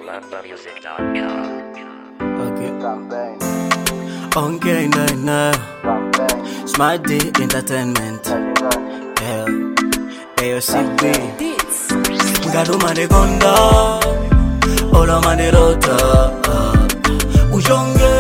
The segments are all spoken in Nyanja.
BambaMusic.com. Okay. Campaign, Okay, no, no. campaign, Smart D Entertainment. Legendary, Yeah. AOCB. Ngaruma de konda. Ola manderota. Ujonge.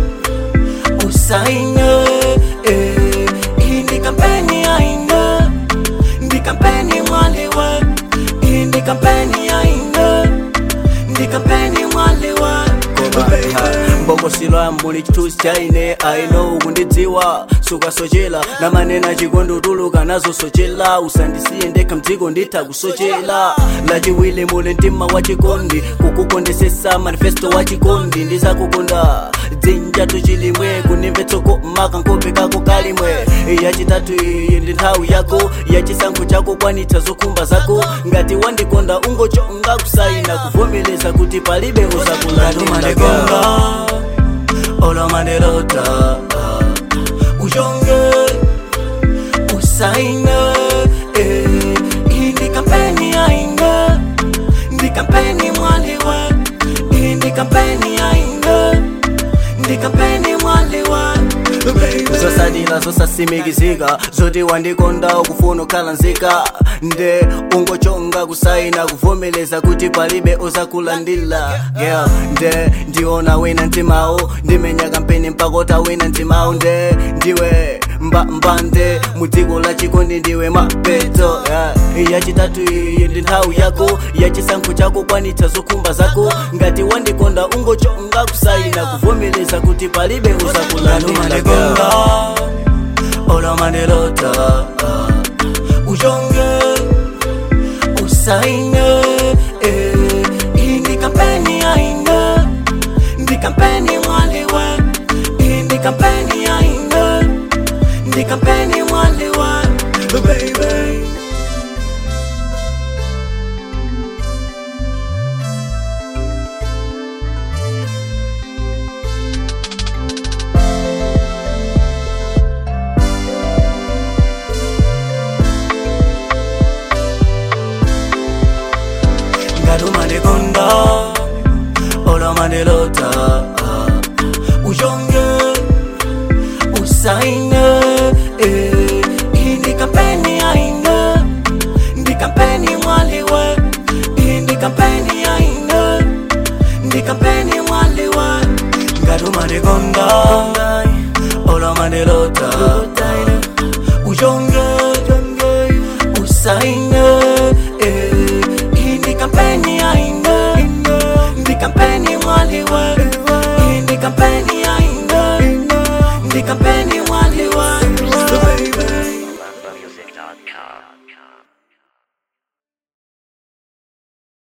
Usaine. Eh. Hii ni kampeni ya ina. Ndi kampeni mwaliwe. Hii ndi kampeni ya ina. Ndi kampeni mwaliwe. mbongo silwa muli chitusi chaine aino ukundidziwa sukasochela na manena chikondi tuluka nazo sochela usandisiye ndekha mdziko nditha kusochela lachiwili muli mtima wa chikondi kukukondesesa manifesto wa chikondi ndizakukonda dzinja tuchilimwe kunimvetsoko maka nkhope kako kalimwe yachitatu iyi ndi nthawi yako yachisankho chako kwanitsa zokhumba zako ngati wandikonda ungochonga kusaina kuvomereza kuti palibe uzakulandimanekonga olomanerota uchonge usaine eh, iyi ndi kampeni yaine ndi kampeni mwaliwe iyi ndi kampeni yaine ndi kampeni mwaliwe zosadila zosasimikizika zoti wandikonda ukufuna ukhala nzika nde ungochonga kusaina kuvomereza kuti palibe uzakulandila yeah. nde ndiona wina mtimawo ndimenya kampeni mpakota wina mtimawo nde ndiwe mba mbande mudziko la chikondi ndiwe mapeto yeah. yachitatu iyi ndi nthawi yako yachisankho chako kwanitsa zokhumba zako ngati wandikonda ungochonga kusaina kuvomereza kuti palibe uzakulandila olamanelota uchonge usaine eh, iyi ndi kampeni yaine ndi kampeni mwaliwe iyi ndi kampeni yaine ndi kampeni mwaliwe baby ngaruma ndekonda olama ndelota uchonge usaine eh, iyi ndi kampeni yaine ndi kampeni mwaliwe iyi ndi kampeni yaine ndi kampeni mwaliwe ngaruma ndekonda olama ndelota uchonge usaine eh, iyi ndi kampeni yaine ndi kampeni mwaliwe iyi ndi kampeni yaine ndi kampeni